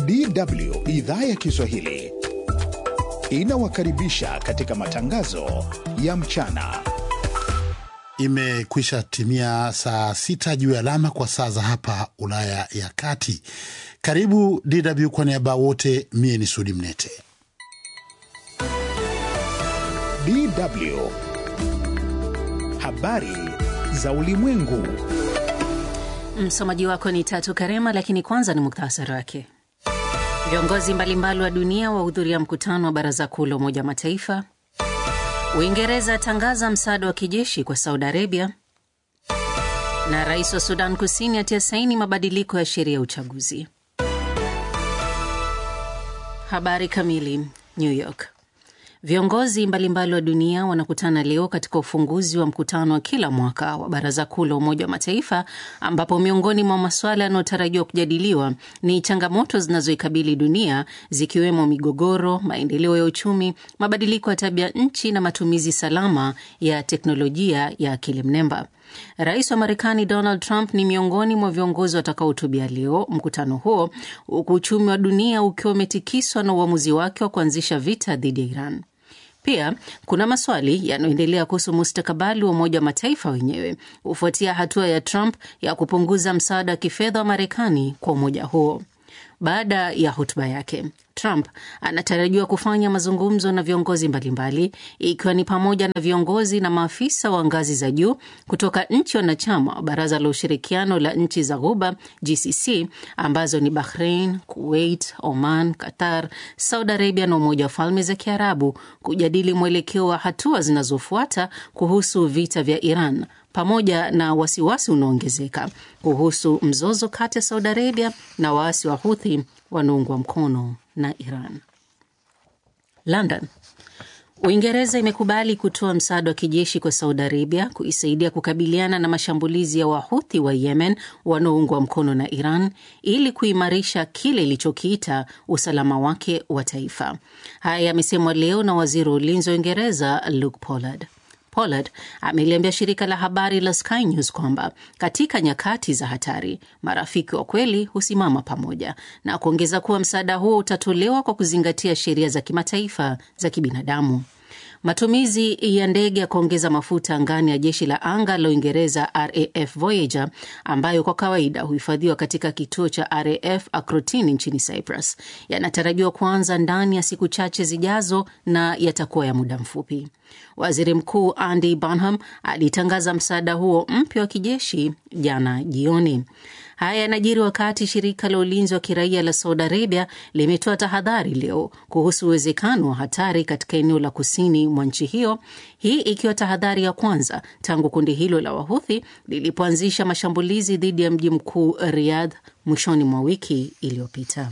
DW idhaa ya Kiswahili inawakaribisha katika matangazo ya mchana. Imekwisha timia saa sita juu ya alama kwa saa za hapa Ulaya ya Kati. Karibu DW kwa niaba wote, mie ni Sudi Mnete. DW habari za ulimwengu. Msomaji wako ni Tatu Karema, lakini kwanza ni muktasari wake. Viongozi mbalimbali wa dunia wahudhuria mkutano wa Baraza Kuu la Umoja wa Mataifa. Uingereza atangaza msaada wa kijeshi kwa Saudi Arabia, na rais wa Sudan Kusini atia saini mabadiliko ya sheria ya uchaguzi. Habari kamili. New York. Viongozi mbalimbali wa dunia wanakutana leo katika ufunguzi wa mkutano wa kila mwaka wa Baraza Kuu la Umoja wa Mataifa, ambapo miongoni mwa masuala yanayotarajiwa kujadiliwa ni changamoto zinazoikabili dunia zikiwemo migogoro, maendeleo ya uchumi, mabadiliko ya tabia nchi na matumizi salama ya teknolojia ya akili mnemba. Rais wa Marekani Donald Trump ni miongoni mwa viongozi watakaohutubia leo mkutano huo, huku uchumi wa dunia ukiwa umetikiswa na uamuzi wake wa kuanzisha vita dhidi ya Iran. Pia kuna maswali yanayoendelea kuhusu mustakabali wa Umoja wa Mataifa wenyewe hufuatia hatua ya Trump ya kupunguza msaada wa kifedha wa Marekani kwa umoja huo. Baada ya hotuba yake, Trump anatarajiwa kufanya mazungumzo na viongozi mbalimbali, ikiwa ni pamoja na viongozi na maafisa wa ngazi za juu kutoka nchi wanachama wa Baraza la Ushirikiano la Nchi za Ghuba, GCC, ambazo ni Bahrain, Kuwait, Oman, Qatar, Saudi Arabia na Umoja wa Falme za Kiarabu, kujadili mwelekeo wa hatua zinazofuata kuhusu vita vya Iran pamoja na wasiwasi unaoongezeka kuhusu mzozo kati ya Saudi Arabia na waasi wa Huthi wanaoungwa mkono na Iran. London. Uingereza imekubali kutoa msaada wa kijeshi kwa Saudi Arabia kuisaidia kukabiliana na mashambulizi ya Wahuthi wa Yemen wanaoungwa mkono na Iran ili kuimarisha kile ilichokiita usalama wake wa taifa. Haya yamesemwa leo na waziri wa ulinzi wa Uingereza Luke Pollard. Pollard ameliambia shirika la habari la Sky News kwamba katika nyakati za hatari marafiki wa kweli husimama pamoja, na kuongeza kuwa msaada huo utatolewa kwa kuzingatia sheria za kimataifa za kibinadamu. Matumizi ya ndege ya kuongeza mafuta angani ya jeshi la anga la Uingereza RAF Voyager, ambayo kwa kawaida huhifadhiwa katika kituo cha RAF Akrotini nchini Cyprus, yanatarajiwa kuanza ndani ya siku chache zijazo na yatakuwa ya muda mfupi. Waziri Mkuu Andy Burnham alitangaza msaada huo mpya wa kijeshi jana jioni. Haya yanajiri wakati shirika la ulinzi wa kiraia la Saudi Arabia limetoa tahadhari leo kuhusu uwezekano wa hatari katika eneo la kusini mwa nchi hiyo, hii ikiwa tahadhari ya kwanza tangu kundi hilo la Wahuthi lilipoanzisha mashambulizi dhidi ya mji mkuu Riyadh mwishoni mwa wiki iliyopita.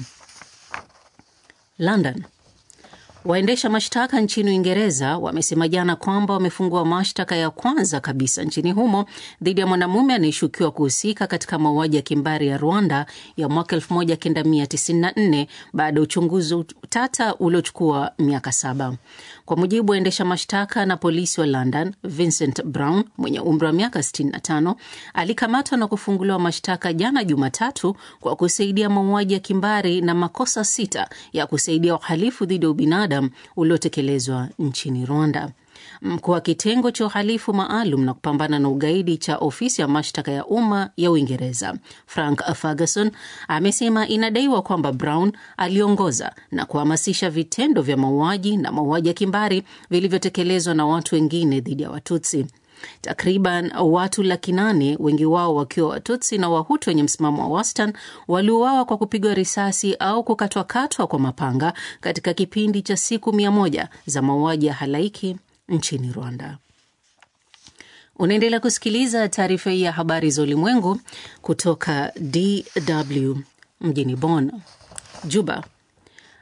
London. Waendesha mashtaka nchini Uingereza wamesema jana kwamba wamefungua mashtaka ya kwanza kabisa nchini humo dhidi ya mwanamume anayeshukiwa kuhusika katika mauaji ya kimbari ya Rwanda ya mwaka 1994 baada ya uchunguzi tata uliochukua miaka saba. Kwa mujibu wa waendesha mashtaka na polisi wa London, Vincent Brown mwenye umri wa miaka 65 alikamatwa na kufunguliwa mashtaka jana Jumatatu kwa kusaidia mauaji ya kimbari na makosa sita ya kusaidia uhalifu dhidi ya ubinadamu uliotekelezwa nchini Rwanda. Mkuu wa kitengo cha uhalifu maalum na kupambana na ugaidi cha ofisi ya mashtaka ya umma ya Uingereza Frank Ferguson amesema inadaiwa kwamba Brown aliongoza na kuhamasisha vitendo vya mauaji na mauaji ya kimbari vilivyotekelezwa na watu wengine dhidi ya Watutsi. Takriban watu laki nane, wengi wao wakiwa Watutsi na Wahutu wenye msimamo wa wastani, waliuawa kwa kupigwa risasi au kukatwakatwa kwa mapanga katika kipindi cha siku mia moja za mauaji ya halaiki nchini Rwanda. Unaendelea kusikiliza taarifa hii ya habari za ulimwengu kutoka DW mjini Bonn. Juba.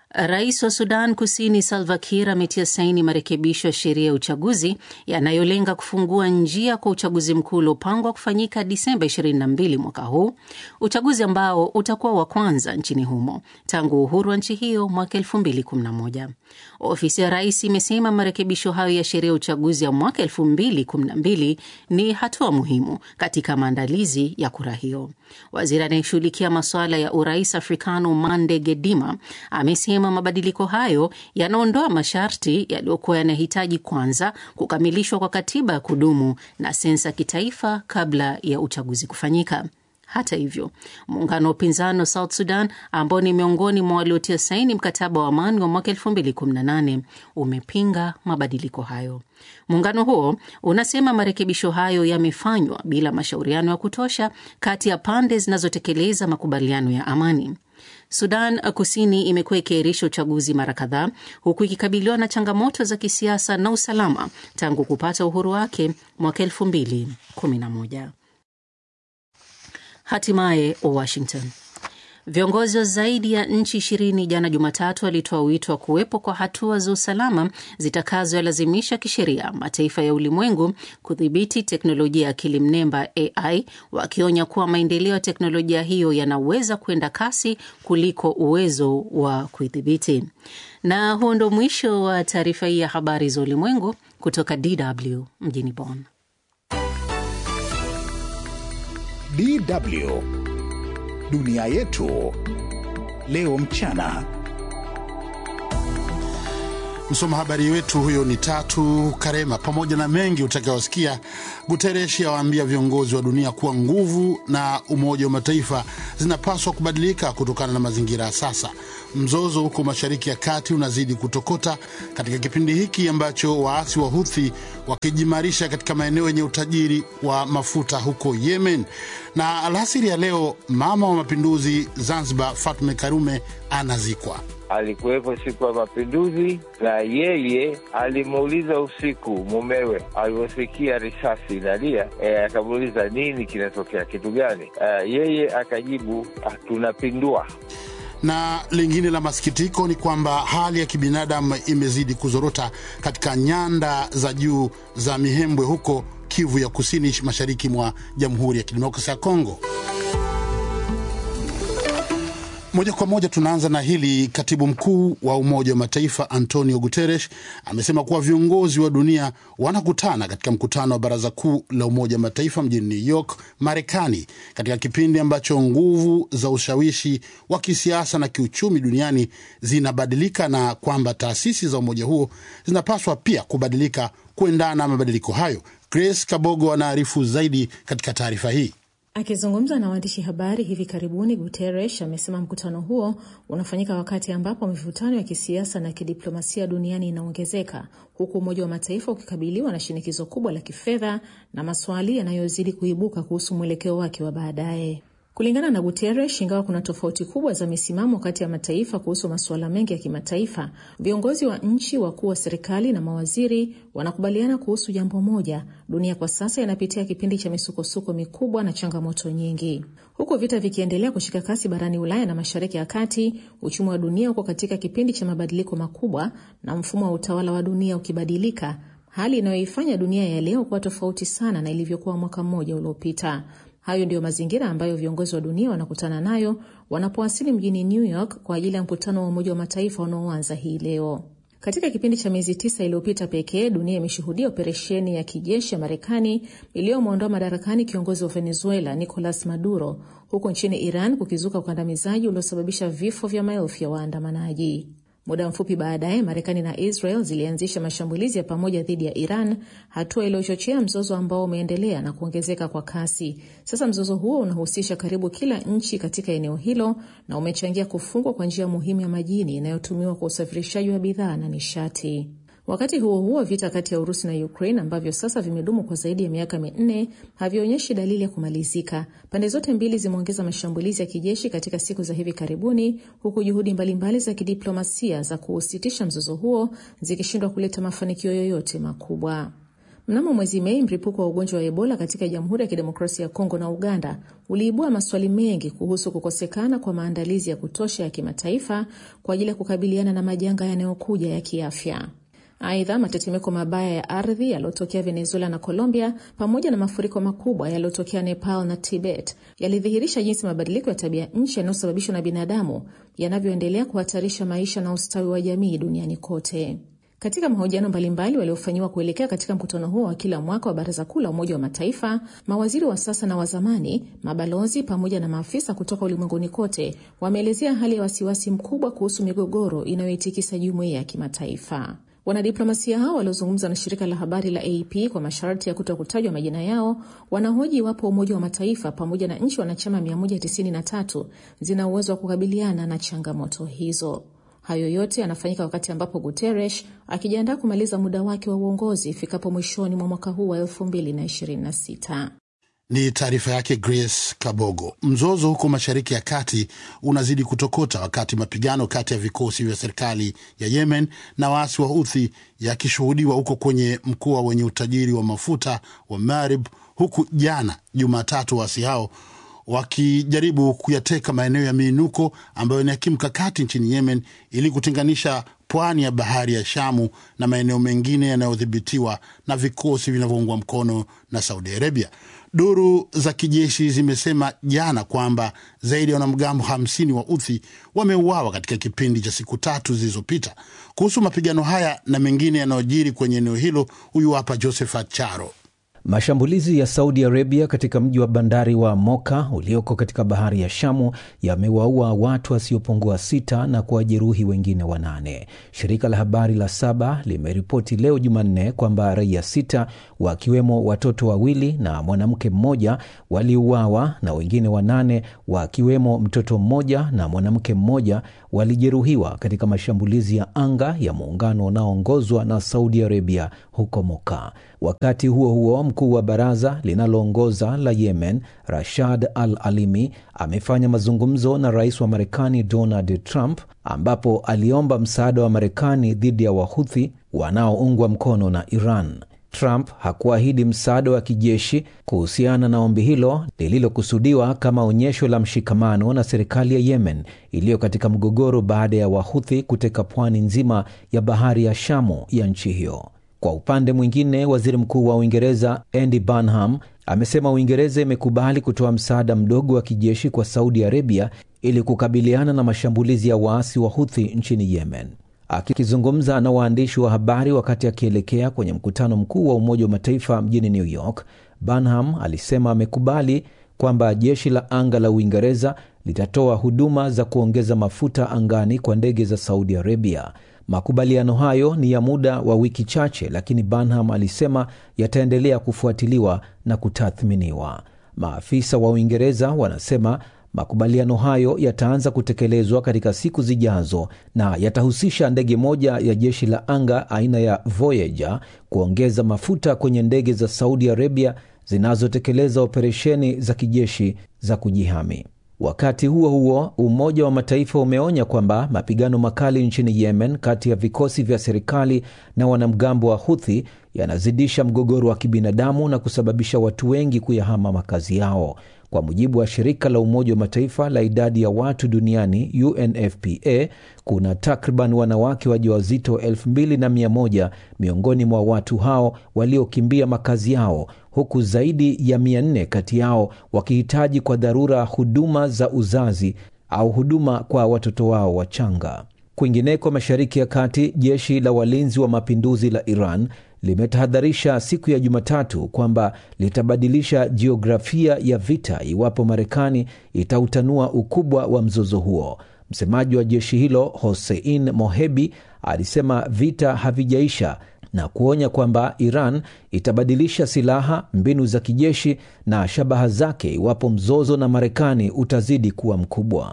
Rais wa Sudan Kusini Salva Kiir ametia saini marekebisho ya sheria ya uchaguzi yanayolenga kufungua njia kwa uchaguzi mkuu uliopangwa kufanyika Disemba 22 mwaka huu, uchaguzi ambao utakuwa wa kwanza nchini humo tangu uhuru wa nchi hiyo mwaka 2011. Ofisi ya rais imesema marekebisho hayo ya sheria ya uchaguzi ya mwaka 2012 ni hatua muhimu katika maandalizi ya kura hiyo. Waziri anayeshughulikia masuala ya urais Afrikano Mande Gedima amesema mabadiliko hayo yanaondoa masharti yaliyokuwa yanahitaji kwanza kukamilishwa kwa katiba ya kudumu na sensa kitaifa kabla ya uchaguzi kufanyika. Hata hivyo, muungano wa upinzani wa South Sudan ambao ni miongoni mwa waliotia saini mkataba wa amani wa mwaka 2018 umepinga mabadiliko hayo. Muungano huo unasema marekebisho hayo yamefanywa bila mashauriano ya kutosha kati ya pande zinazotekeleza makubaliano ya amani. Sudan Kusini imekuwa ikiahirisha uchaguzi mara kadhaa huku ikikabiliwa na changamoto za kisiasa na usalama tangu kupata uhuru wake mwaka 2011. Hatimaye Washington. Viongozi wa zaidi ya nchi ishirini jana Jumatatu walitoa wito wa kuwepo kwa hatua za usalama zitakazolazimisha kisheria mataifa ya ulimwengu kudhibiti teknolojia ya akili mnemba AI, wakionya kuwa maendeleo ya teknolojia hiyo yanaweza kwenda kasi kuliko uwezo wa kuidhibiti. Na huo ndo mwisho wa taarifa hii ya habari za ulimwengu kutoka DW mjini Bonn. DW dunia yetu leo mchana. Msoma habari wetu huyo ni Tatu Karema. Pamoja na mengi utakaosikia, Gutereshi awaambia viongozi wa dunia kuwa nguvu na Umoja wa Mataifa zinapaswa kubadilika kutokana na mazingira ya sasa. Mzozo huko Mashariki ya Kati unazidi kutokota katika kipindi hiki ambacho waasi wa Huthi wakijimarisha katika maeneo yenye utajiri wa mafuta huko Yemen. Na alasiri ya leo, mama wa mapinduzi Zanzibar Fatme Karume anazikwa. Alikuwepo siku ya mapinduzi, na yeye alimuuliza usiku mumewe alivyosikia risasi inalia, e, akamuuliza nini kinatokea, kitu gani? E, yeye akajibu tunapindua. Na lingine la masikitiko ni kwamba hali ya kibinadamu imezidi kuzorota katika nyanda za juu za Mihembwe huko Kivu ya Kusini, mashariki mwa Jamhuri ya Kidemokrasia ya Kongo. Moja kwa moja tunaanza na hili. Katibu mkuu wa Umoja wa Mataifa Antonio Guterres amesema kuwa viongozi wa dunia wanakutana katika mkutano wa Baraza Kuu la Umoja wa Mataifa mjini New York, Marekani, katika kipindi ambacho nguvu za ushawishi wa kisiasa na kiuchumi duniani zinabadilika na kwamba taasisi za umoja huo zinapaswa pia kubadilika kuendana na mabadiliko hayo. Grace Kabogo anaarifu zaidi katika taarifa hii. Akizungumza na waandishi habari hivi karibuni, Guterres amesema mkutano huo unafanyika wakati ambapo mivutano ya kisiasa na kidiplomasia duniani inaongezeka huku Umoja wa Mataifa ukikabiliwa na shinikizo kubwa la kifedha na maswali yanayozidi kuibuka kuhusu mwelekeo wake wa baadaye. Kulingana na Guterres, ingawa kuna tofauti kubwa za misimamo kati ya mataifa kuhusu masuala mengi ya kimataifa, viongozi wa nchi, wakuu wa serikali na mawaziri wanakubaliana kuhusu jambo moja: dunia kwa sasa inapitia kipindi cha misukosuko mikubwa na changamoto nyingi. Huku vita vikiendelea kushika kasi barani Ulaya na Mashariki ya Kati, uchumi wa dunia uko katika kipindi cha mabadiliko makubwa na mfumo wa utawala wa dunia ukibadilika, hali inayoifanya dunia ya leo kuwa tofauti sana na ilivyokuwa mwaka mmoja uliopita. Hayo ndiyo mazingira ambayo viongozi wa dunia wanakutana nayo wanapowasili mjini New York kwa ajili ya mkutano wa Umoja wa Mataifa unaoanza hii leo. Katika kipindi cha miezi tisa iliyopita pekee, dunia imeshuhudia operesheni ya kijeshi ya Marekani iliyomwondoa madarakani kiongozi wa Venezuela Nicolas Maduro, huku nchini Iran kukizuka ukandamizaji uliosababisha vifo vya maelfu ya waandamanaji. Muda mfupi baadaye Marekani na Israel zilianzisha mashambulizi ya pamoja dhidi ya Iran, hatua iliyochochea mzozo ambao umeendelea na kuongezeka kwa kasi. Sasa mzozo huo unahusisha karibu kila nchi katika eneo hilo na umechangia kufungwa kwa njia muhimu ya majini inayotumiwa kwa usafirishaji wa bidhaa na nishati. Wakati huo huo, vita kati ya Urusi na Ukraine ambavyo sasa vimedumu kwa zaidi ya miaka minne havionyeshi dalili ya kumalizika. Pande zote mbili zimeongeza mashambulizi ya kijeshi katika siku za hivi karibuni, huku juhudi mbalimbali za kidiplomasia za kuusitisha mzozo huo zikishindwa kuleta mafanikio yoyote makubwa. Mnamo mwezi Mei, mlipuko wa ugonjwa wa Ebola katika Jamhuri ya Kidemokrasia ya Kongo na Uganda uliibua maswali mengi kuhusu kukosekana kwa maandalizi ya kutosha ya kimataifa kwa ajili ya kukabiliana na majanga yanayokuja ya kiafya. Aidha, matetemeko mabaya ya ardhi yaliyotokea Venezuela na Colombia pamoja na mafuriko makubwa yaliyotokea Nepal na Tibet yalidhihirisha jinsi mabadiliko ya tabia nchi yanayosababishwa na binadamu yanavyoendelea kuhatarisha maisha na ustawi wa jamii duniani kote. Katika mahojiano mbalimbali waliofanyiwa kuelekea katika mkutano huo wa kila mwaka wa Baraza Kuu la Umoja wa Mataifa, mawaziri wa sasa na wa zamani, mabalozi pamoja na maafisa kutoka ulimwenguni kote wameelezea hali ya wasiwasi mkubwa kuhusu migogoro inayoitikisa jumuiya ya kimataifa. Wanadiplomasia hao waliozungumza na shirika la habari la AP kwa masharti ya kuto kutajwa majina yao wanahoji iwapo Umoja wa Mataifa pamoja na nchi wanachama 193 zina uwezo wa kukabiliana na changamoto hizo. Hayo yote yanafanyika wakati ambapo Guterres akijiandaa kumaliza muda wake wa uongozi ifikapo mwishoni mwa mwaka huu wa 2026. Ni taarifa yake Grace Kabogo. Mzozo huko Mashariki ya Kati unazidi kutokota wakati mapigano kati ya vikosi vya serikali ya Yemen na waasi wa Houthi yakishuhudiwa huko kwenye mkoa wenye utajiri wa mafuta wa Marib, huku jana Jumatatu waasi hao wakijaribu kuyateka maeneo ya miinuko ambayo ni ya kimkakati nchini Yemen ili kutenganisha pwani ya bahari ya Shamu na maeneo mengine yanayodhibitiwa na vikosi vinavyoungwa mkono na Saudi Arabia. Duru za kijeshi zimesema jana kwamba zaidi ya wanamgambo hamsini wa Uthi wameuawa katika kipindi cha siku tatu zilizopita. Kuhusu mapigano haya na mengine yanayojiri kwenye eneo hilo, huyu hapa Josephat Charo. Mashambulizi ya Saudi Arabia katika mji wa bandari wa Moka ulioko katika bahari ya Shamu yamewaua watu wasiopungua sita na kuwajeruhi wengine wanane. Shirika la habari la Saba limeripoti leo Jumanne kwamba raia sita wakiwemo watoto wawili na mwanamke mmoja waliuawa na wengine wanane wakiwemo mtoto mmoja na mwanamke mmoja walijeruhiwa katika mashambulizi ya anga ya muungano unaoongozwa na Saudi Arabia huko Moka. Wakati huo huo, mkuu wa baraza linaloongoza la Yemen Rashad Al Alimi amefanya mazungumzo na rais wa Marekani Donald Trump ambapo aliomba msaada wa Marekani dhidi ya Wahuthi wanaoungwa mkono na Iran. Trump hakuahidi msaada wa kijeshi kuhusiana na ombi hilo lililokusudiwa kama onyesho la mshikamano na serikali ya Yemen iliyo katika mgogoro baada ya Wahuthi kuteka pwani nzima ya bahari ya Shamu ya nchi hiyo. Kwa upande mwingine, waziri mkuu wa Uingereza Andy Burnham amesema Uingereza imekubali kutoa msaada mdogo wa kijeshi kwa Saudi Arabia ili kukabiliana na mashambulizi ya waasi wa Huthi nchini Yemen. Akizungumza na waandishi wa habari wakati akielekea kwenye mkutano mkuu wa Umoja wa Mataifa mjini New York, Burnham alisema amekubali kwamba jeshi la anga la Uingereza litatoa huduma za kuongeza mafuta angani kwa ndege za Saudi Arabia. Makubaliano hayo ni ya muda wa wiki chache, lakini Burnham alisema yataendelea kufuatiliwa na kutathminiwa. Maafisa wa Uingereza wanasema makubaliano hayo yataanza kutekelezwa katika siku zijazo na yatahusisha ndege moja ya jeshi la anga aina ya Voyager kuongeza mafuta kwenye ndege za Saudi Arabia zinazotekeleza operesheni za kijeshi za kujihami. Wakati huo huo, Umoja wa Mataifa umeonya kwamba mapigano makali nchini Yemen kati ya vikosi vya serikali na wanamgambo wa Huthi yanazidisha mgogoro wa kibinadamu na kusababisha watu wengi kuyahama makazi yao. Kwa mujibu wa shirika la Umoja wa Mataifa la idadi ya watu duniani UNFPA, kuna takriban wanawake wajawazito 2100 miongoni mwa watu hao waliokimbia makazi yao, huku zaidi ya 400 kati yao wakihitaji kwa dharura huduma za uzazi au huduma kwa watoto wao wachanga. Kwingineko Mashariki ya Kati, jeshi la walinzi wa mapinduzi la Iran limetahadharisha siku ya Jumatatu kwamba litabadilisha jiografia ya vita iwapo Marekani itautanua ukubwa wa mzozo huo. Msemaji wa jeshi hilo Hossein Mohebi alisema vita havijaisha na kuonya kwamba Iran itabadilisha silaha, mbinu za kijeshi na shabaha zake iwapo mzozo na Marekani utazidi kuwa mkubwa.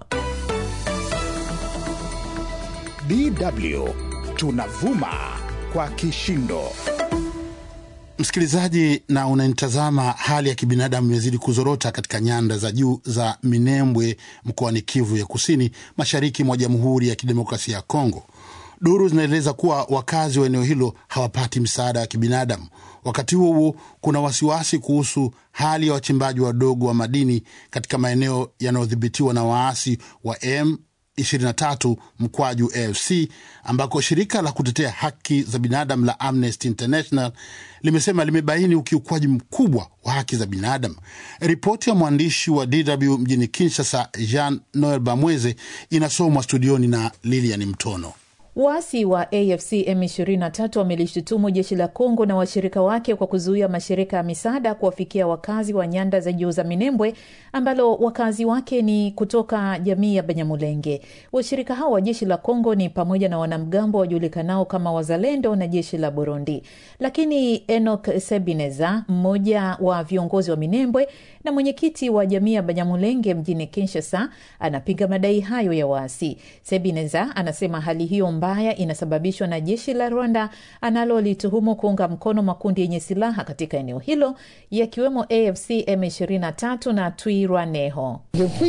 DW tunavuma kwa kishindo. Msikilizaji na unanitazama, hali ya kibinadamu imezidi kuzorota katika nyanda za juu za Minembwe mkoani Kivu ya Kusini, mashariki mwa Jamhuri ya Kidemokrasia ya Kongo. Duru zinaeleza kuwa wakazi wa eneo hilo hawapati msaada wa kibinadamu, Wakati huo huo, kuna wasiwasi kuhusu hali ya wachimbaji wadogo wa madini katika maeneo yanayodhibitiwa na waasi wa M 23 mkwaju AFC ambako shirika la kutetea haki za binadamu la Amnesty International limesema limebaini ukiukwaji mkubwa wa haki za binadamu. Ripoti ya mwandishi wa DW mjini Kinshasa, Jean Noel Bamweze, inasomwa studioni na Lilian Mtono. Waasi wa AFC M23 wamelishutumu jeshi la Kongo na washirika wake kwa kuzuia mashirika ya misaada kuwafikia wakazi wa nyanda za juu za Minembwe, ambalo wakazi wake ni kutoka jamii ya Banyamulenge. Washirika hao wa jeshi la Kongo ni pamoja na wanamgambo wajulikanao kama Wazalendo na jeshi la Burundi. Lakini Enoch Sebineza, mmoja wa viongozi wa Minembwe na mwenyekiti wa jamii ya Banyamulenge mjini Kinshasa, anapinga madai hayo ya waasi. Sebineza anasema hali hiyo mbaya inasababishwa na jeshi la Rwanda analolituhumu kuunga mkono makundi yenye silaha katika eneo hilo yakiwemo AFC M23 na Twirwaneho.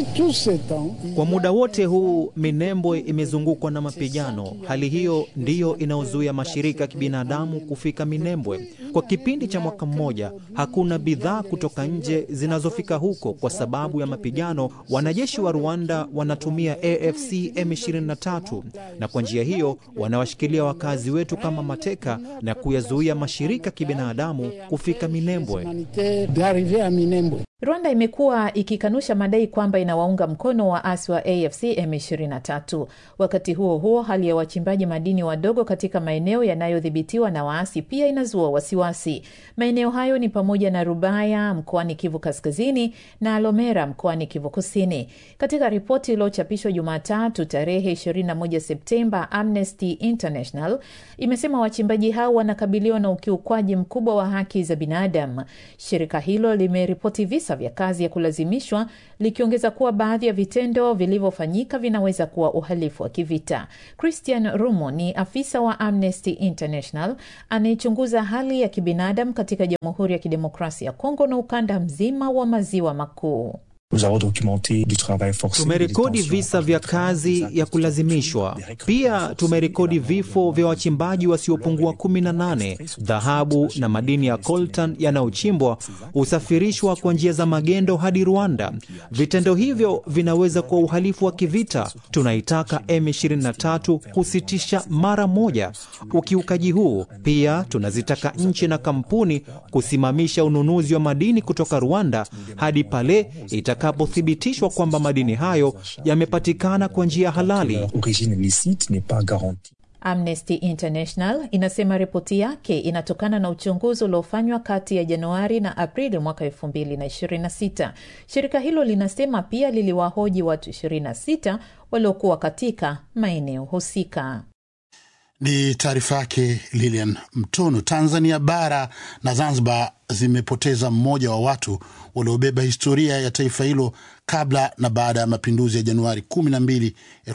Kwa muda wote huu Minembwe imezungukwa na mapigano. Hali hiyo ndiyo inayozuia mashirika ya kibinadamu kufika Minembwe. Kwa kipindi cha mwaka mmoja, hakuna bidhaa kutoka nje zinazofika huko kwa sababu ya mapigano. Wanajeshi wa Rwanda wanatumia AFC M23 na kwa njia hiyo wanawashikilia wakazi wetu kama mateka na kuyazuia mashirika kibinadamu kufika Minembwe. Rwanda imekuwa ikikanusha madai kwamba inawaunga mkono waasi wa AFC M23. Wakati huo huo, hali ya wachimbaji madini wadogo katika maeneo yanayodhibitiwa na waasi pia inazua wasiwasi. Maeneo hayo ni pamoja na Rubaya mkoani Kivu Kaskazini na Lomera mkoani Kivu Kusini. Katika ripoti iliyochapishwa Jumatatu tarehe 21 Septemba, Amnesty International imesema wachimbaji hao wanakabiliwa na ukiukwaji mkubwa wa haki za binadamu. Shirika hilo limeripoti visa vya kazi ya kulazimishwa likiongeza kuwa baadhi ya vitendo vilivyofanyika vinaweza kuwa uhalifu wa kivita. Christian Rumo ni afisa wa Amnesty International anayechunguza hali ya kibinadamu katika Jamhuri ya Kidemokrasia ya Kongo na ukanda mzima wa maziwa makuu. Tumerekodi visa vya kazi ya kulazimishwa. Pia tumerekodi vifo vya wachimbaji wasiopungua 18. Dhahabu na madini ya coltan yanayochimbwa husafirishwa kwa njia za magendo hadi Rwanda. Vitendo hivyo vinaweza kuwa uhalifu wa kivita. Tunaitaka M23 kusitisha mara moja ukiukaji huu. Pia tunazitaka nchi na kampuni kusimamisha ununuzi wa madini kutoka Rwanda hadi pale itakapothibitishwa kwamba madini hayo yamepatikana kwa njia halali. Amnesty International inasema ripoti yake inatokana na uchunguzi uliofanywa kati ya Januari na Aprili mwaka 2026. Shirika hilo linasema pia liliwahoji watu 26 waliokuwa katika maeneo husika. Ni taarifa yake Lilian Mtono. Tanzania bara na Zanzibar zimepoteza mmoja wa watu waliobeba historia ya taifa hilo kabla na baada ya mapinduzi ya Januari 12,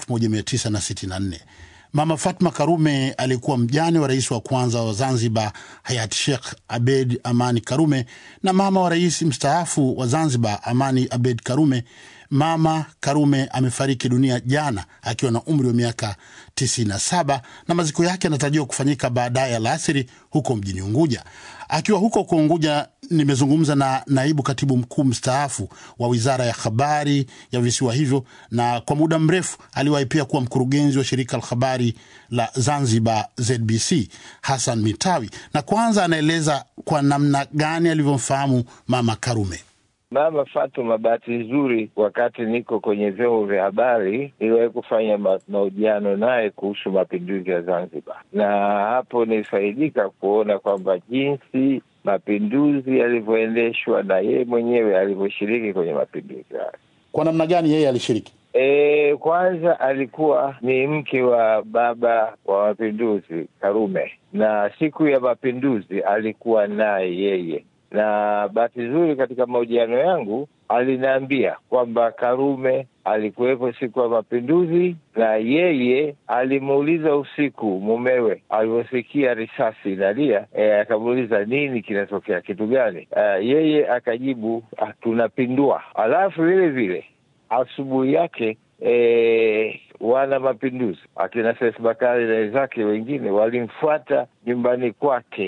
1964. Mama Fatma Karume alikuwa mjane wa rais wa kwanza wa Zanzibar hayati Sheikh Abed Amani Karume na mama wa rais mstaafu wa Zanzibar Amani Abed Karume. Mama Karume amefariki dunia jana akiwa na umri wa miaka 97 na maziko yake yanatarajiwa kufanyika baadaye alasiri huko mjini Unguja. Akiwa huko huko Unguja, nimezungumza na naibu katibu mkuu mstaafu wa wizara ya habari ya visiwa hivyo, na kwa muda mrefu aliwahi pia kuwa mkurugenzi wa shirika la habari la Zanzibar ZBC, Hassan Mitawi, na kwanza anaeleza kwa namna gani alivyomfahamu mama Karume. Mama Fatuma, bahati nzuri, wakati niko kwenye vyombo vya habari niliwahi kufanya ma mahojiano naye kuhusu mapinduzi ya Zanzibar, na hapo nilifaidika kuona kwamba jinsi mapinduzi yalivyoendeshwa na yeye mwenyewe alivyoshiriki kwenye mapinduzi hayo. Kwa namna gani yeye alishiriki? E, kwanza alikuwa ni mke wa baba wa mapinduzi Karume, na siku ya mapinduzi alikuwa naye yeye na bahati nzuri katika mahojiano yangu aliniambia kwamba Karume alikuwepo siku ya mapinduzi, na yeye alimuuliza usiku mumewe alivyosikia risasi inalia, e, akamuuliza nini kinatokea, kitu gani? E, yeye akajibu tunapindua. Alafu vile vile asubuhi yake e, wana mapinduzi akina Seif Bakari na wenzake wengine walimfuata nyumbani kwake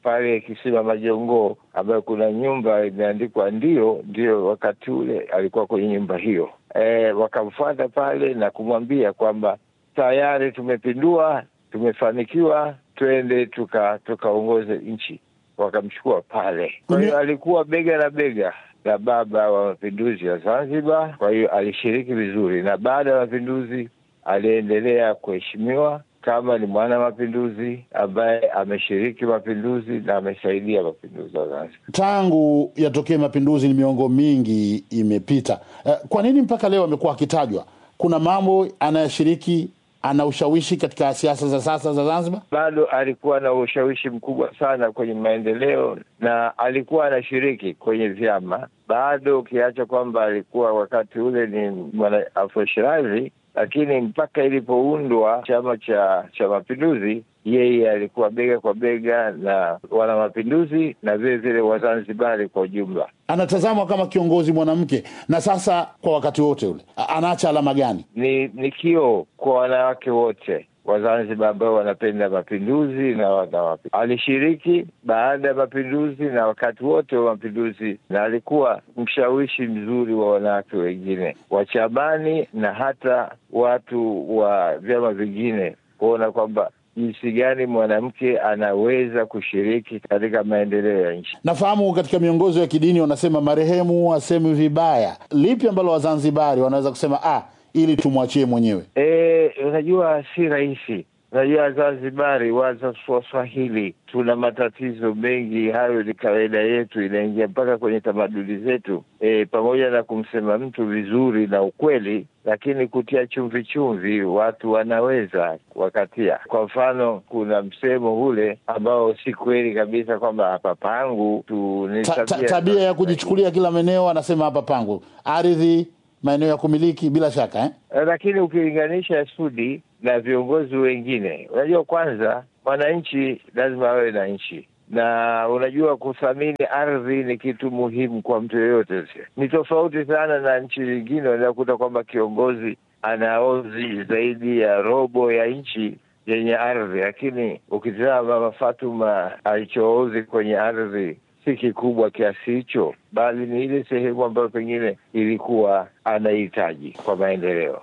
pale Kisima Majongoo, ambayo kuna nyumba imeandikwa ndio ndio. Wakati ule alikuwa kwenye nyumba hiyo e, wakamfuata pale na kumwambia kwamba tayari tumepindua, tumefanikiwa, twende tuka tukaongoze nchi. Wakamchukua pale. Kwa hiyo alikuwa bega na bega na baba wa mapinduzi ya Zanzibar. Kwa hiyo alishiriki vizuri, na baada ya mapinduzi aliendelea kuheshimiwa kama ni mwana mapinduzi ambaye ameshiriki mapinduzi na amesaidia mapinduzi ya Zanzibar. Tangu yatokee mapinduzi ni miongo mingi imepita. Eh, kwa nini mpaka leo amekuwa akitajwa? Kuna mambo anayeshiriki, ana ushawishi katika siasa za sasa za Zanzibar? Bado alikuwa na ushawishi mkubwa sana kwenye maendeleo na alikuwa anashiriki kwenye vyama bado, ukiacha kwamba alikuwa wakati ule ni mwana Afro Shirazi lakini mpaka ilipoundwa chama cha cha mapinduzi yeye alikuwa bega kwa bega na wana mapinduzi na vile vile Wazanzibari kwa ujumla. Anatazamwa kama kiongozi mwanamke, na sasa kwa wakati wote ule anaacha alama gani? Ni ni kioo kwa wanawake wote Wazanzibar ambao wanapenda mapinduzi na wana alishiriki baada ya mapinduzi na wakati wote wa mapinduzi, na alikuwa mshawishi mzuri wa wanawake wengine wa chamani na hata watu wa vyama vingine kuona kwamba jinsi gani mwanamke anaweza kushiriki katika maendeleo ya nchi. Nafahamu katika miongozo ya kidini wanasema marehemu asemi vibaya. Lipi ambalo Wazanzibari wanaweza kusema ah, ili tumwachie mwenyewe? E, unajua si rahisi. Unajua Zanzibari, Waswahili tuna matatizo mengi, hayo ni kawaida yetu, inaingia mpaka kwenye tamaduni zetu. E, pamoja na kumsema mtu vizuri na ukweli, lakini kutia chumvi chumvi watu wanaweza wakatia. Kwa mfano, kuna msemo ule ambao si kweli kabisa kwamba hapa pangu tu ni Ta, ta, tabia ya kujichukulia kila maeneo, anasema hapa pangu ardhi maeneo ya kumiliki bila shaka eh? Lakini ukilinganisha Sudi na viongozi wengine, unajua kwanza, mwananchi lazima awe na nchi, na unajua kuthamini ardhi ni kitu muhimu kwa mtu yeyote. Ni tofauti sana na nchi nyingine, unaweza kuta kwamba kiongozi anaozi zaidi ya robo ya nchi yenye ardhi, lakini ukitazama Mama Fatuma alichoozi kwenye ardhi si kikubwa kiasi hicho, bali ni ile sehemu ambayo pengine ilikuwa anahitaji kwa maendeleo.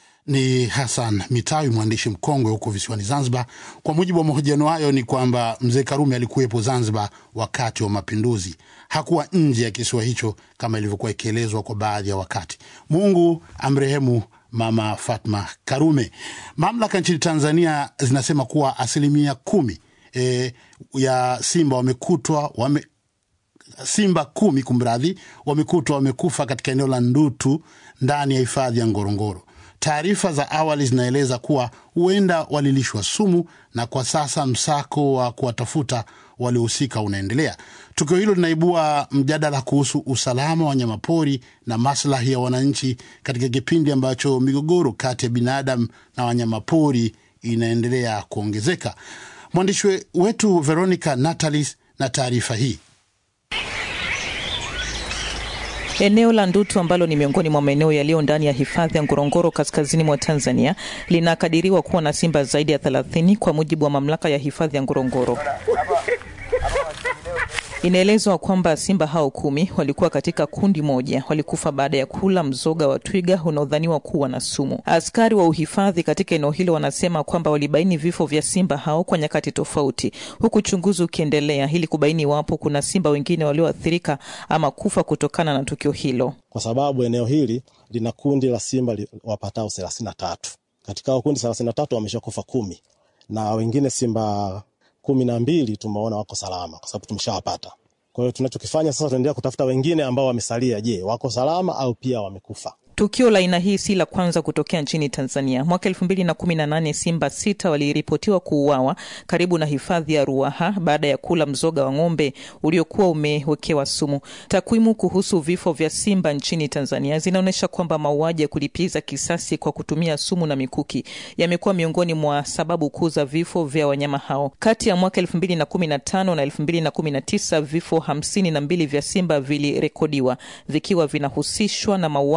Ni Hassan Mitawi, mwandishi mkongwe huko visiwani Zanzibar. Kwa mujibu wa mahojiano hayo, ni kwamba mzee Karume alikuwepo Zanzibar wakati wa mapinduzi, hakuwa nje ya kisiwa hicho kama ilivyokuwa ikielezwa kwa baadhi ya wakati. Mungu amrehemu Mama Fatma Karume. Mamlaka nchini Tanzania zinasema kuwa asilimia kumi e, ya simba wamekutwa wame simba kumi kumradhi, wamekutwa wamekufa katika eneo la Ndutu ndani ya hifadhi ya Ngorongoro. Taarifa za awali zinaeleza kuwa huenda walilishwa sumu, na kwa sasa msako wa kuwatafuta waliohusika unaendelea. Tukio hilo linaibua mjadala kuhusu usalama wa wanyamapori na maslahi ya wananchi katika kipindi ambacho migogoro kati ya binadamu na wanyamapori inaendelea kuongezeka. Mwandishi wetu Veronica Natalis na taarifa hii. Eneo la Ndutu ambalo ni miongoni mwa maeneo yaliyo ndani ya hifadhi ya Ngorongoro kaskazini mwa Tanzania linakadiriwa kuwa na simba zaidi ya 30 kwa mujibu wa mamlaka ya hifadhi ya Ngorongoro. Inaelezwa kwamba simba hao kumi walikuwa katika kundi moja, walikufa baada ya kula mzoga wa twiga unaodhaniwa kuwa na sumu. Askari wa uhifadhi katika eneo hilo wanasema kwamba walibaini vifo vya simba hao kwa nyakati tofauti, huku uchunguzi ukiendelea ili kubaini iwapo kuna simba wengine walioathirika ama kufa kutokana na tukio hilo, kwa sababu eneo hili lina kundi la simba wapatao thelathini na tatu. Katika hao kundi thelathini na tatu wameshakufa kumi na wengine simba kumi na mbili tumeona wako salama kwa sababu tumeshawapata. Kwa hiyo tunachokifanya sasa, tunaendelea kutafuta wengine ambao wamesalia. Je, wako salama au pia wamekufa? Tukio la aina hii si la kwanza kutokea nchini Tanzania. Mwaka elfu mbili na kumi na nane simba sita waliripotiwa kuuawa karibu na hifadhi ya Ruaha baada ya kula mzoga wa ng'ombe uliokuwa umewekewa sumu. Takwimu kuhusu vifo vya simba nchini Tanzania zinaonyesha kwamba mauaji ya kulipiza kisasi kwa kutumia sumu na mikuki yamekuwa miongoni mwa sababu kuu za vifo vya wanyama hao. Kati ya mwaka elfu mbili na kumi na tano na elfu mbili na kumi na tisa vifo hamsini na mbili vya simba vilirekodiwa vikiwa vinahusishwa na mauaji ya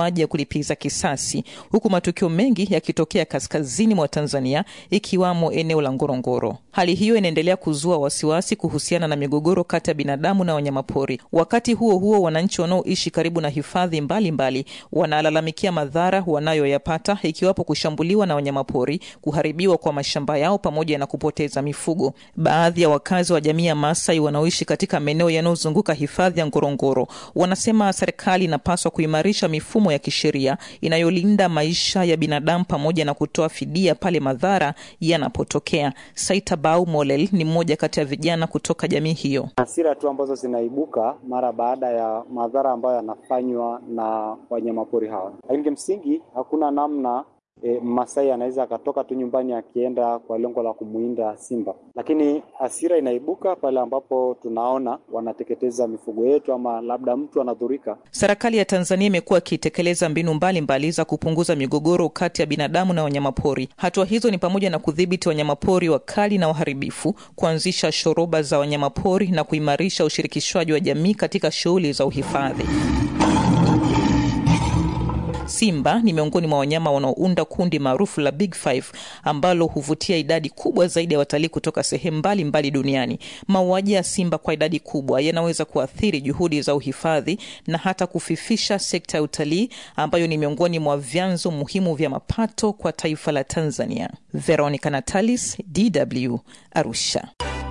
kulipiza kisasi, huku matukio mengi yakitokea kaskazini mwa Tanzania, ikiwamo eneo la Ngorongoro. Hali hiyo inaendelea kuzua wasiwasi kuhusiana na migogoro kati ya binadamu na wanyamapori. Wakati huo huo, wananchi wanaoishi karibu na hifadhi mbalimbali wanalalamikia madhara wanayoyapata, ikiwapo kushambuliwa na wanyamapori, kuharibiwa kwa mashamba yao pamoja na kupoteza mifugo. Baadhi ya wakazi wa jamii ya Maasai wanaoishi katika maeneo yanayozunguka hifadhi ya Ngorongoro wanasema serikali inapaswa kuimarisha mifumo ya kisheria inayolinda maisha ya binadamu pamoja na kutoa fidia pale madhara yanapotokea. Saita Bau Molel ni mmoja kati ya vijana kutoka jamii hiyo. Hasira tu ambazo zinaibuka mara baada ya madhara ambayo yanafanywa na wanyamapori hawa, lakini kimsingi hakuna namna E, Masai anaweza akatoka tu nyumbani akienda kwa lengo la kumuinda simba, lakini hasira inaibuka pale ambapo tunaona wanateketeza mifugo yetu ama labda mtu anadhurika. Serikali ya Tanzania imekuwa ikitekeleza mbinu mbalimbali mbali za kupunguza migogoro kati ya binadamu na wanyamapori. Hatua hizo ni pamoja na kudhibiti wanyamapori wakali na waharibifu, kuanzisha shoroba za wanyamapori na kuimarisha ushirikishwaji wa jamii katika shughuli za uhifadhi. Simba ni miongoni mwa wanyama wanaounda kundi maarufu la Big Five ambalo huvutia idadi kubwa zaidi ya watalii kutoka sehemu mbalimbali duniani. Mauaji ya simba kwa idadi kubwa yanaweza kuathiri juhudi za uhifadhi na hata kufifisha sekta ya utalii ambayo ni miongoni mwa vyanzo muhimu vya mapato kwa taifa la Tanzania. Veronica Natalis, DW, Arusha.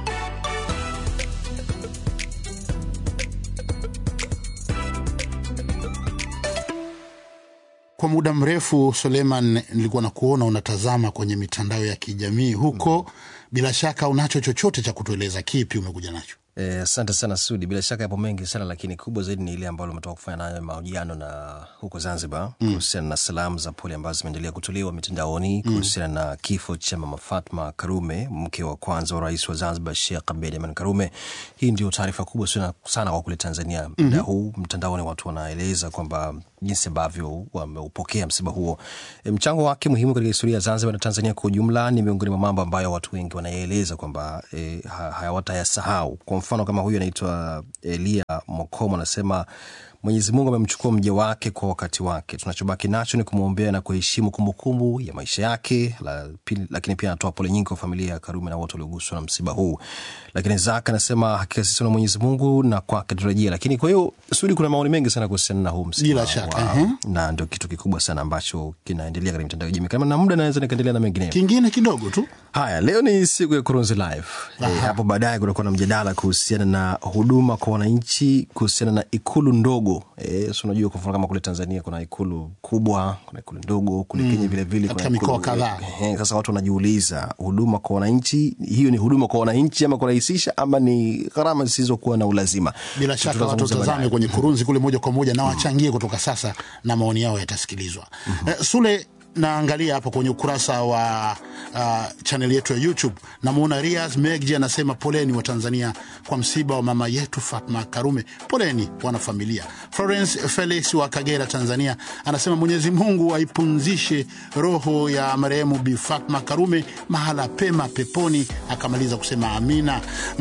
Kwa muda mrefu Suleiman, nilikuwa na kuona unatazama kwenye mitandao ya kijamii huko mm. Bila shaka unacho chochote cha kutueleza, kipi umekuja nacho? Asante eh, sana Sudi. Bila shaka yapo mengi sana, lakini kubwa zaidi ni ile ambalo umetoka kufanya nayo mahojiano na huko Zanzibar mm. kuhusiana na salamu za pole ambazo zimeendelea kutolewa mitandaoni kuhusiana mm. na kifo cha Mama Fatma Karume, mke wa kwanza wa rais wa Zanzibar Sheikh Abeid Amani Karume. Hii ndio taarifa kubwa sana, sana kwa kule Tanzania muda mm -hmm. huu mtandaoni watu wanaeleza kwamba jinsi ambavyo wameupokea msiba huo. E, mchango wake muhimu katika historia ya Zanzibar na Tanzania kwa ujumla ni miongoni mwa mambo ambayo watu wengi wanaeleza kwamba e, hawatayasahau. Kwa mfano kama huyu anaitwa Elia Mokomo anasema Mwenyezi Mungu amemchukua mja wake kwa wakati wake. Tunachobaki nacho ni kumwombea na kuheshimu kumbukumbu ya maisha yake la, pili, lakini pia anatoa pole nyingi kwa familia ya Karume na wote walioguswa na msiba huu. Lakini Zaka anasema hakika sisi na Mwenyezi Mungu na kwake turejea. Lakini kwa hiyo Sudi, kuna maoni mengi sana kuhusiana na huu msiba bila shaka wa, uh-huh. na ndio kitu kikubwa sana ambacho kinaendelea katika mitandao ya kijamii. Kama na muda naweza nikaendelea na mengineyo. Kingine kidogo tu. Haya, leo ni siku ya Kurunzi Live. E, hapo baadaye kutakuwa na mjadala kuhusiana na huduma kwa wananchi kuhusiana na ikulu ndogo e, so unajua kwa mfano kama kule Tanzania kuna ikulu kubwa, kuna ikulu ndogo, kule Kenya vile vile katika mikoa kadhaa. Eh, sasa watu wanajiuliza huduma kwa wananchi, hiyo ni huduma kwa wananchi ama kurahisisha ama ni gharama zisizokuwa na ulazima? Bila shaka watu watazame kwenye Kurunzi kule moja kwa moja na wachangie kutoka sasa, na maoni yao yatasikilizwa. mm -hmm. Eh, Sule naangalia hapo kwenye ukurasa wa uh, chaneli yetu ya YouTube namwona Rias Megji anasema poleni wa Tanzania kwa msiba wa mama yetu Fatma Karume. Poleni wanafamilia. Florence Felix wa Kagera, Tanzania anasema Mwenyezi Mungu aipunzishe roho ya marehemu Bi Fatma Karume mahala pema peponi. Akamaliza kusema amina.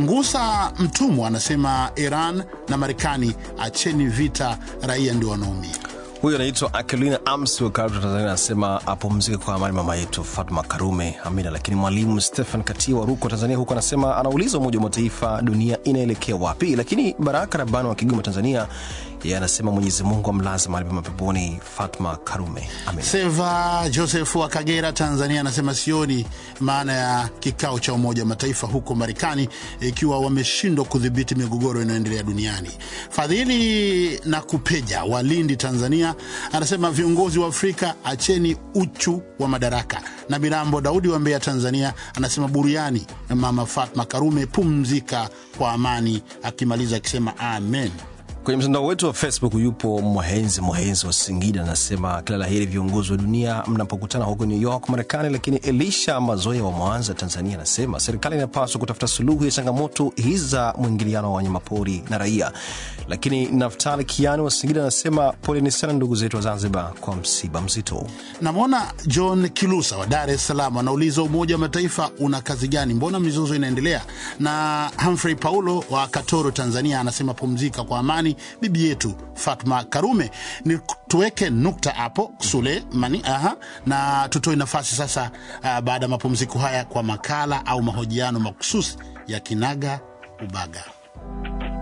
Ngusa Mtumwa anasema Iran na Marekani, acheni vita, raia ndio wanaumia. Huyu anaitwa Akelina Ams Karibu Tanzania, anasema apumzike kwa amani mama yetu Fatma Karume, amina. Lakini mwalimu Stephen Katia wa Ruko, Tanzania, huko anasema anauliza Umoja wa Mataifa, dunia inaelekea wapi? Lakini Baraka Rabani wa Kigoma, Tanzania, yeye anasema Mwenyezi Mungu amlaze mahali pema peponi Fatma Karume, amina. Seva Joseph wa Kagera, Tanzania, anasema sioni maana ya kikao cha Umoja wa Mataifa huko Marekani ikiwa wameshindwa kudhibiti migogoro inayoendelea duniani. Fadhili na Kupeja wa Lindi, Tanzania, anasema viongozi wa Afrika acheni uchu wa madaraka. Na Mirambo Daudi wa Mbeya, Tanzania, anasema buriani mama Fatma Karume, pumzika kwa amani, akimaliza akisema amen. Kwenye mtandao wetu wa Facebook yupo Mwahenzi Mwahenzi wa Singida, anasema kila la heri viongozi wa dunia mnapokutana huko New York, Marekani. Lakini Elisha Mazoya wa Mwanza, Tanzania, anasema serikali inapaswa kutafuta suluhu ya changamoto hizi za mwingiliano wa wanyamapori na raia. Lakini Naftali Kiani wa Singida anasema poleni sana ndugu zetu wa Zanzibar kwa msiba mzito. Namwona John Kilusa wa Dar es Salaam anauliza Umoja wa Mataifa una kazi gani? Mbona mizozo inaendelea? Na Humphrey Paulo wa Katoro, Tanzania, anasema pumzika kwa amani bibi yetu Fatma Karume. Ni tuweke nukta hapo Sulemani. Aha, na tutoe nafasi sasa, uh, baada ya mapumziko haya kwa makala au mahojiano makususi ya Kinaga Ubaga.